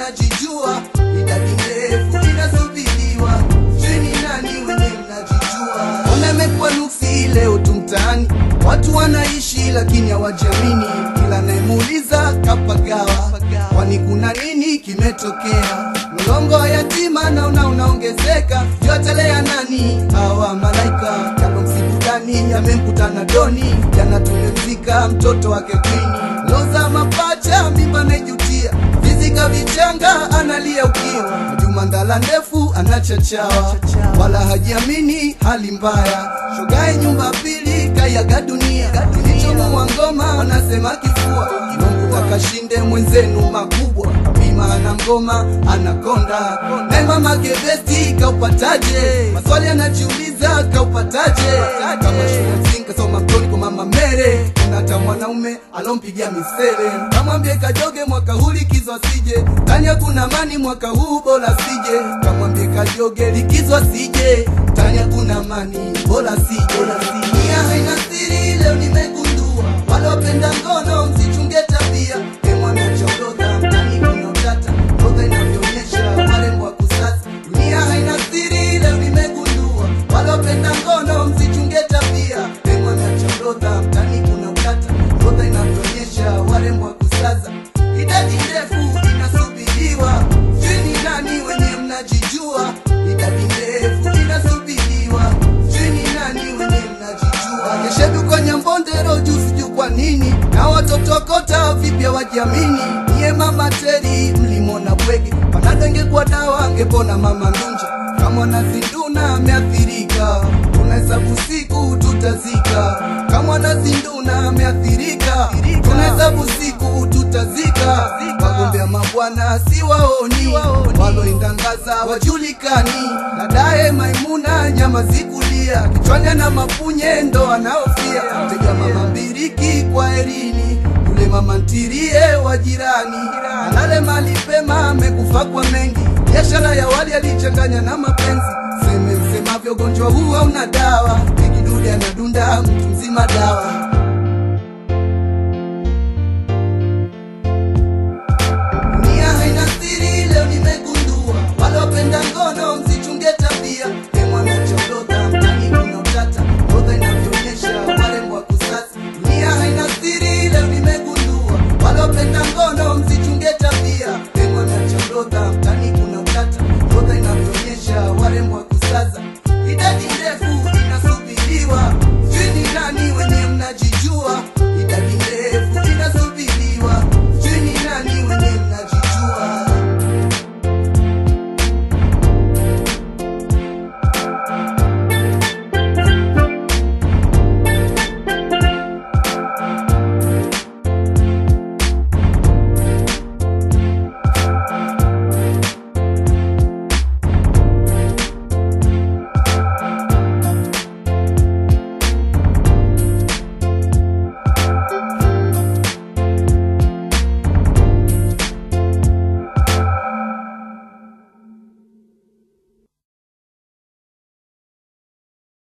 mnajijua, idadi ndefu inasubiriwa, chini nani wenye mnajijua. Ona imekuwa nuksi leo tu mtaani, watu wanaishi lakini hawajamini, kila nayemuuliza kapagawa, kwani kuna nini kimetokea? Mlongo wa yatima naona unaongezeka, yotelea nani hawa malaika kalomsibudani yamemkutana doni, jana tumemzika mtoto wake kwini, loza mapacha mimba naijutia, vizika vichanga analia ukiwa, Juma ndala ndefu anachachawa, wala hajiamini hali mbaya, shogae nyumba pili kayaga dunia, kilichomuwa ngoma anasema kifua, Mungu akashinde mwenzenu makubwa, bima ana ngoma anakonda, naye mama gebesti kaupataje? Maswali anajiuliza kaupataje? Kama shule msingi kasoma mtoni kwa mama Mere, kuna hata mwanaume alompigia misele, kamwambie kajoge mwaka huu likizo asije, tani hakuna amani mwaka huu bora sije, kamwambie kajoge likizo asije, tani hakuna amani bora sije. Dunia haina siri, leo nimegundua, wale wapenda ngono msichunge tabia, emwana chorodha mtani kuna utata, orodha inavyoonyesha warembo wa kusasa. Dunia haina siri, leo nimegundua, wale wapenda ngono msichunge tabia, emwana chorodha mtani kuna utata, orodha inavyoonyesha warembo wa kusasa. Idadi ndefu inasubiriwa, chini nani wenye mnajijua, idadi ndefu inasubiriwa, chini nani wenye mnajijua. Keshedu kwa Nyambondero juu sijui kwa nini, na watoto kota vipya wajiamini. Niye mama Teri mlimona bwege, panado ingekuwa dawa angepona mama Ndunja. Kama nazinduna ameathirika, tunahesabu siku tutazika. Kama nazinduna ameathirika, tunahesabu siku tutazika. Wagombea mabwana si waoni, waloindangaza wajulikani. Dadaye Maimuna nyama zikulia, kichwani ana mapunye ndo anaofia. Tega mama mbiriki kwa erini, yule mama ntirie wa jirani. Alale mali pema, amekufa kwa mengi, biashara ya wali alichanganya na mapenzi. Seme msemavyo, ugonjwa huu hauna dawa, ikidude anadunda mtu mzima dawa